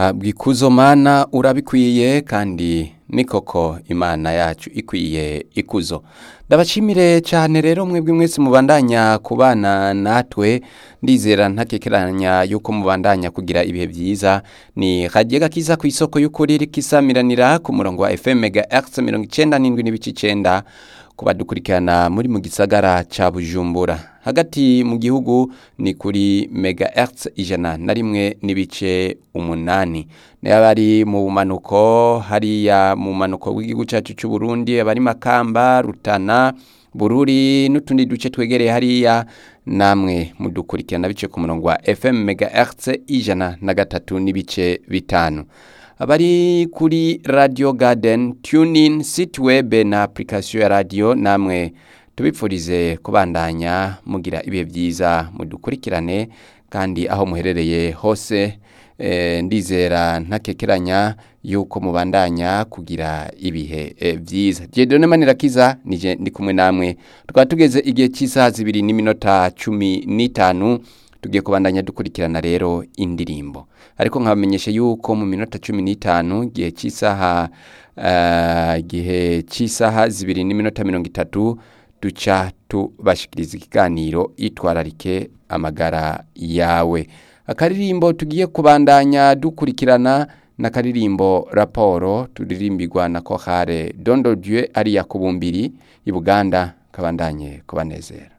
habwa ikuzo mana urabikwiye kandi ni koko imana yacu ikwiye ikuzo ndabashimire cyane rero mwebwe mwese mubandanya kubana natwe ndizera ntakekeranya yuko mubandanya kugira ibihe byiza ni kagiye gakiza ku isoko y'ukuri rikisamiranira ku murongo wa fm mega x mirongo icyenda n'indwi n'ibice icyenda kubadukurikirana muri mu gisagara ca bujumbura hagati mu gihugu ni kuri mega hertz ijana na rimwe n'ibice umunani n'abari mu bumanuko hariya mu bumanuko bw'igihugu cyacu cy'u Burundi abari makamba rutana bururi n'utundi duce twegereye hariya namwe mudukurikirana bice ku murongo wa fm mega hertz ijana na gatatu n'ibice bitanu abari kuri radio garden tunin site web na application ya radio namwe tubipfurize kubandanya mugira ibihe byiza mudukurikirane kandi aho muherereye hose eh, ndizera ntakekeranya yuko mubandanya kugira ibihe eh, byiza Dieudonne Manirakiza nije ndi kumwe namwe tukaba tugeze igihe cy'isaha zibiri n'iminota cumi n'itanu tugiye kubandanya dukurikirana rero indirimbo ariko nkabamenyesha yuko mu minota cumi n'itanu igihe cy'isaha igihe cy'isaha zibiri n'iminota mirongo itatu duca tubashikiriza ikiganiro itwararike amagara yawe akaririmbo tugiye kubandanya dukurikirana n'akaririmbo raporo turirimbirwa na kohare dondo dieu ariya ku bumbiri i buganda kabandanye kubanezera